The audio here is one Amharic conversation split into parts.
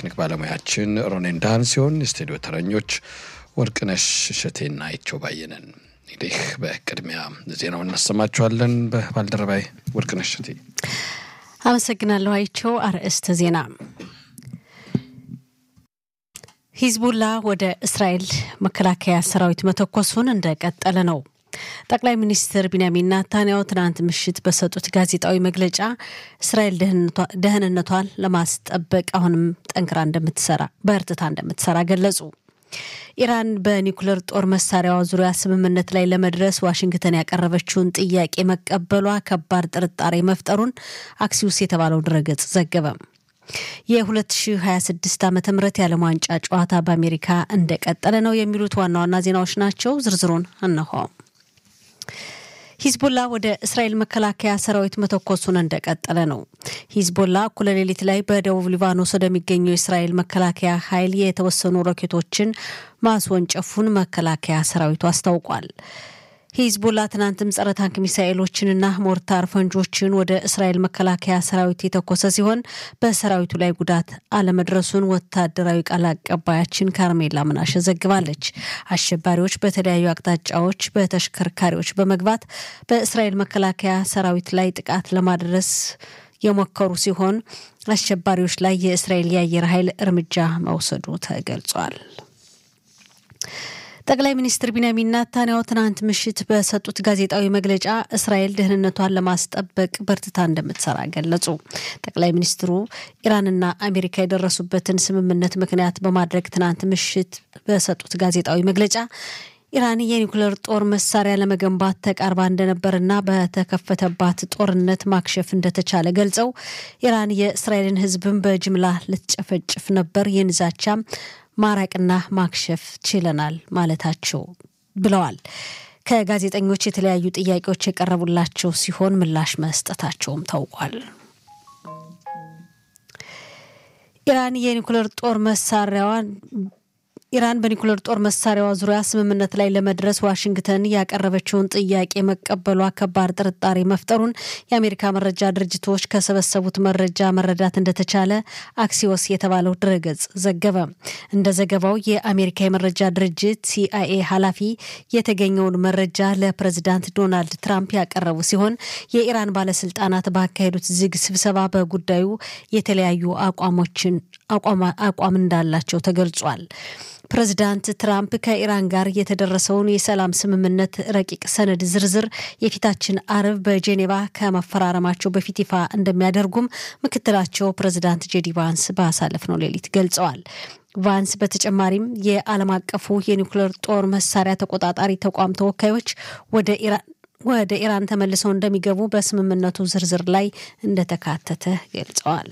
የቴክኒክ ባለሙያችን ሮኔን ዳህን ሲሆን የስቱዲዮ ተረኞች ወርቅነሽ እሸቴና አይቸው ባየነን። እንግዲህ በቅድሚያ ዜናውን እናሰማችኋለን። በባልደረባይ ወርቅነሽ እሸቴ አመሰግናለሁ። አይቸው አርዕስተ ዜና ሂዝቡላ ወደ እስራኤል መከላከያ ሰራዊት መተኮሱን እንደቀጠለ ነው። ጠቅላይ ሚኒስትር ቢንያሚን ናታንያሁ ትናንት ምሽት በሰጡት ጋዜጣዊ መግለጫ እስራኤል ደህንነቷን ለማስጠበቅ አሁንም ጠንክራ እንደምትሰራ በእርትታ እንደምትሰራ ገለጹ። ኢራን በኒውክሌር ጦር መሳሪያዋ ዙሪያ ስምምነት ላይ ለመድረስ ዋሽንግተን ያቀረበችውን ጥያቄ መቀበሏ ከባድ ጥርጣሬ መፍጠሩን አክሲዩስ የተባለው ድረገጽ ዘገበ። የ2026 ዓ ም የዓለም ዋንጫ ጨዋታ በአሜሪካ እንደቀጠለ ነው የሚሉት ዋና ዋና ዜናዎች ናቸው። ዝርዝሩን እነሆ። ሂዝቦላ ወደ እስራኤል መከላከያ ሰራዊት መተኮሱን እንደቀጠለ ነው። ሂዝቦላ እኩለ ሌሊት ላይ በደቡብ ሊባኖስ ወደሚገኘው የእስራኤል መከላከያ ኃይል የተወሰኑ ሮኬቶችን ማስወንጨፉን መከላከያ ሰራዊቱ አስታውቋል። ሂዝቦላ ትናንትም ጸረ ታንክ ሚሳኤሎችንና ሞርታር ፈንጆችን ወደ እስራኤል መከላከያ ሰራዊት የተኮሰ ሲሆን በሰራዊቱ ላይ ጉዳት አለመድረሱን ወታደራዊ ቃል አቀባያችን ካርሜላ ምናሸ ዘግባለች። አሸባሪዎች በተለያዩ አቅጣጫዎች በተሽከርካሪዎች በመግባት በእስራኤል መከላከያ ሰራዊት ላይ ጥቃት ለማድረስ የሞከሩ ሲሆን አሸባሪዎች ላይ የእስራኤል የአየር ኃይል እርምጃ መውሰዱ ተገልጿል። ጠቅላይ ሚኒስትር ቢንያሚን ናታንያሁ ትናንት ምሽት በሰጡት ጋዜጣዊ መግለጫ እስራኤል ደህንነቷን ለማስጠበቅ በርትታ እንደምትሰራ ገለጹ። ጠቅላይ ሚኒስትሩ ኢራንና አሜሪካ የደረሱበትን ስምምነት ምክንያት በማድረግ ትናንት ምሽት በሰጡት ጋዜጣዊ መግለጫ ኢራን የኒውክሌር ጦር መሳሪያ ለመገንባት ተቃርባ እንደነበርና በተከፈተባት ጦርነት ማክሸፍ እንደተቻለ ገልጸው ኢራን የእስራኤልን ሕዝብን በጅምላ ልትጨፈጭፍ ነበር የንዛቻ ማራቅና ማክሸፍ ችለናል ማለታቸው ብለዋል። ከጋዜጠኞች የተለያዩ ጥያቄዎች የቀረቡላቸው ሲሆን ምላሽ መስጠታቸውም ታውቋል። ኢራን የኒውክሌር ጦር መሳሪያዋን ኢራን በኒኩሌር ጦር መሳሪያዋ ዙሪያ ስምምነት ላይ ለመድረስ ዋሽንግተን ያቀረበችውን ጥያቄ መቀበሏ ከባድ ጥርጣሬ መፍጠሩን የአሜሪካ መረጃ ድርጅቶች ከሰበሰቡት መረጃ መረዳት እንደተቻለ አክሲዮስ የተባለው ድረገጽ ዘገበ። እንደ ዘገባው የአሜሪካ የመረጃ ድርጅት ሲአይኤ ኃላፊ የተገኘውን መረጃ ለፕሬዚዳንት ዶናልድ ትራምፕ ያቀረቡ ሲሆን የኢራን ባለስልጣናት ባካሄዱት ዝግ ስብሰባ በጉዳዩ የተለያዩ አቋሞችን አቋም እንዳላቸው ተገልጿል። ፕሬዚዳንት ትራምፕ ከኢራን ጋር የተደረሰውን የሰላም ስምምነት ረቂቅ ሰነድ ዝርዝር የፊታችን አርብ በጄኔቫ ከመፈራረማቸው በፊት ይፋ እንደሚያደርጉም ምክትላቸው ፕሬዚዳንት ጄዲ ቫንስ ባሳለፍነው ሌሊት ገልጸዋል። ቫንስ በተጨማሪም የዓለም አቀፉ የኒውክሌር ጦር መሳሪያ ተቆጣጣሪ ተቋም ተወካዮች ወደ ኢራን ወደ ኢራን ተመልሰው እንደሚገቡ በስምምነቱ ዝርዝር ላይ እንደተካተተ ገልጸዋል።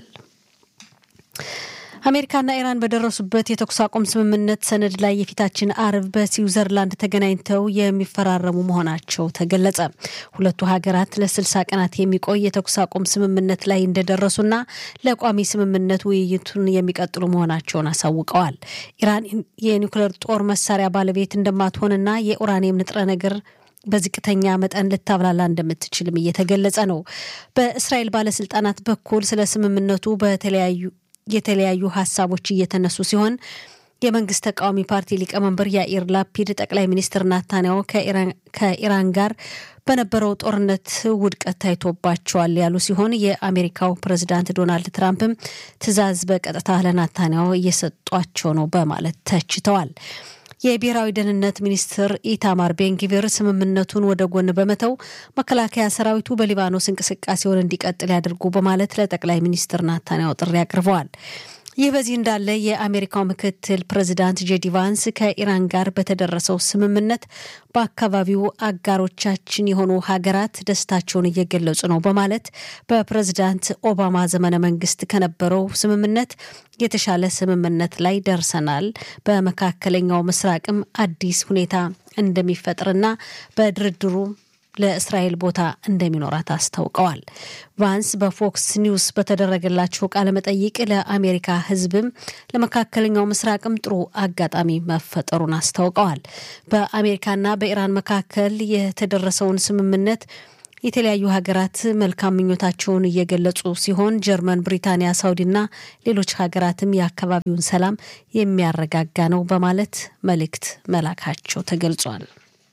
አሜሪካና ኢራን በደረሱበት የተኩስ አቁም ስምምነት ሰነድ ላይ የፊታችን አርብ በስዊዘርላንድ ተገናኝተው የሚፈራረሙ መሆናቸው ተገለጸ። ሁለቱ ሀገራት ለስልሳ ቀናት የሚቆይ የተኩስ አቁም ስምምነት ላይ እንደደረሱና ለቋሚ ስምምነት ውይይቱን የሚቀጥሉ መሆናቸውን አሳውቀዋል። ኢራን የኒውክሌር ጦር መሳሪያ ባለቤት እንደማትሆንና የኡራኒየም ንጥረ ነገር በዝቅተኛ መጠን ልታብላላ እንደምትችልም እየተገለጸ ነው። በእስራኤል ባለስልጣናት በኩል ስለ ስምምነቱ በተለያዩ የተለያዩ ሀሳቦች እየተነሱ ሲሆን የመንግስት ተቃዋሚ ፓርቲ ሊቀመንበር ያኢር ላፒድ ጠቅላይ ሚኒስትር ናታንያሁ ከኢራን ጋር በነበረው ጦርነት ውድቀት ታይቶባቸዋል ያሉ ሲሆን የአሜሪካው ፕሬዚዳንት ዶናልድ ትራምፕም ትዕዛዝ በቀጥታ ለናታንያሁ እየሰጧቸው ነው በማለት ተችተዋል። የብሔራዊ ደህንነት ሚኒስትር ኢታማር ቤንጊቪር ስምምነቱን ወደ ጎን በመተው መከላከያ ሰራዊቱ በሊባኖስ እንቅስቃሴውን እንዲቀጥል ያድርጉ በማለት ለጠቅላይ ሚኒስትር ናታንያሁ ጥሪ አቅርበዋል። ይህ በዚህ እንዳለ የአሜሪካው ምክትል ፕሬዚዳንት ጄዲ ቫንስ ከኢራን ጋር በተደረሰው ስምምነት በአካባቢው አጋሮቻችን የሆኑ ሀገራት ደስታቸውን እየገለጹ ነው በማለት በፕሬዚዳንት ኦባማ ዘመነ መንግስት ከነበረው ስምምነት የተሻለ ስምምነት ላይ ደርሰናል፣ በመካከለኛው ምስራቅም አዲስ ሁኔታ እንደሚፈጥርና በድርድሩ ለእስራኤል ቦታ እንደሚኖራት አስታውቀዋል። ቫንስ በፎክስ ኒውስ በተደረገላቸው ቃለመጠይቅ ለአሜሪካ ሕዝብም ለመካከለኛው ምስራቅም ጥሩ አጋጣሚ መፈጠሩን አስታውቀዋል። በአሜሪካና በኢራን መካከል የተደረሰውን ስምምነት የተለያዩ ሀገራት መልካም ምኞታቸውን እየገለጹ ሲሆን ጀርመን፣ ብሪታንያ፣ ሳውዲና ሌሎች ሀገራትም የአካባቢውን ሰላም የሚያረጋጋ ነው በማለት መልእክት መላካቸው ተገልጿል።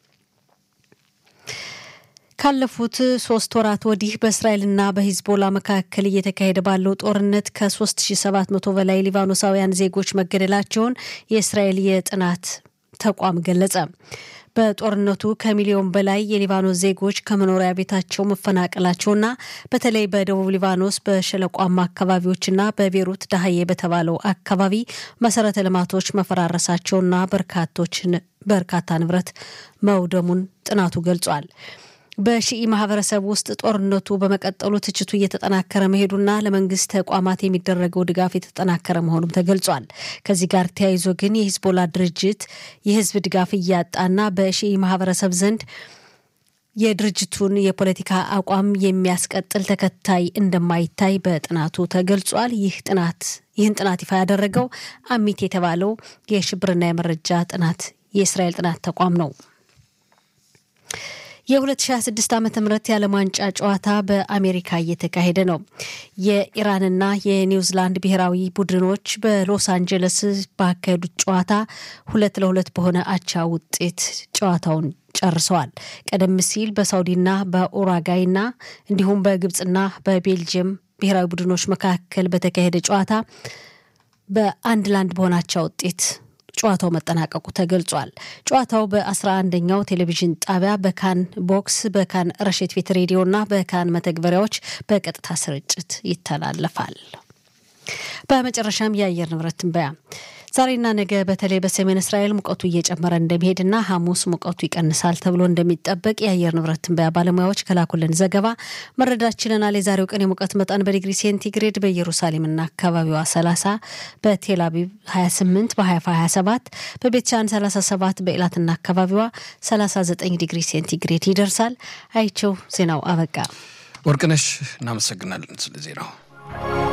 ካለፉት ሶስት ወራት ወዲህ በእስራኤልና በሂዝቦላ መካከል እየተካሄደ ባለው ጦርነት ከ3700 በላይ ሊባኖሳውያን ዜጎች መገደላቸውን የእስራኤል የጥናት ተቋም ገለጸ። በጦርነቱ ከሚሊዮን በላይ የሊባኖስ ዜጎች ከመኖሪያ ቤታቸው መፈናቀላቸውና በተለይ በደቡብ ሊባኖስ በሸለቋማ አካባቢዎችና በቤሩት ዳህዬ በተባለው አካባቢ መሰረተ ልማቶች መፈራረሳቸውና በርካቶችን በርካታ ንብረት መውደሙን ጥናቱ ገልጿል። በሺኢ ማህበረሰብ ውስጥ ጦርነቱ በመቀጠሉ ትችቱ እየተጠናከረ መሄዱና ለመንግስት ተቋማት የሚደረገው ድጋፍ የተጠናከረ መሆኑም ተገልጿል። ከዚህ ጋር ተያይዞ ግን የሂዝቦላ ድርጅት የህዝብ ድጋፍ እያጣና በሺኢ ማህበረሰብ ዘንድ የድርጅቱን የፖለቲካ አቋም የሚያስቀጥል ተከታይ እንደማይታይ በጥናቱ ተገልጿል። ይህ ጥናት ይህን ጥናት ይፋ ያደረገው አሚት የተባለው የሽብርና የመረጃ ጥናት የእስራኤል ጥናት ተቋም ነው። የ2026 ዓ ም የዓለም ዋንጫ ጨዋታ በአሜሪካ እየተካሄደ ነው። የኢራንና የኒውዚላንድ ብሔራዊ ቡድኖች በሎስ አንጀለስ ባካሄዱት ጨዋታ ሁለት ለሁለት በሆነ አቻ ውጤት ጨዋታውን ጨርሰዋል። ቀደም ሲል በሳውዲና በኡራጋይና እንዲሁም በግብፅና በቤልጅየም ብሔራዊ ቡድኖች መካከል በተካሄደ ጨዋታ በአንድ ለአንድ በሆነ አቻ ውጤት ጨዋታው መጠናቀቁ ተገልጿል። ጨዋታው በ11ኛው ቴሌቪዥን ጣቢያ በካን ቦክስ፣ በካን ረሽት ቤት ሬዲዮ እና በካን መተግበሪያዎች በቀጥታ ስርጭት ይተላለፋል። በመጨረሻም የአየር ንብረት ትንበያ ዛሬና ነገ በተለይ በሰሜን እስራኤል ሙቀቱ እየጨመረ እንደሚሄድና ሐሙስ ሙቀቱ ይቀንሳል ተብሎ እንደሚጠበቅ የአየር ንብረት ትንበያ ባለሙያዎች ከላኩልን ዘገባ መረዳት ችለናል። የዛሬው ቀን የሙቀት መጠን በዲግሪ ሴንቲግሬድ በኢየሩሳሌምና አካባቢዋ 30፣ በቴል አቪቭ 28፣ በሀይፋ 27፣ በቤትሻን 37፣ በኢላትና አካባቢዋ 39 ዲግሪ ሴንቲግሬድ ይደርሳል። አይቸው ዜናው አበቃ። ወርቅነሽ እናመሰግናለን ስለ ዜናው።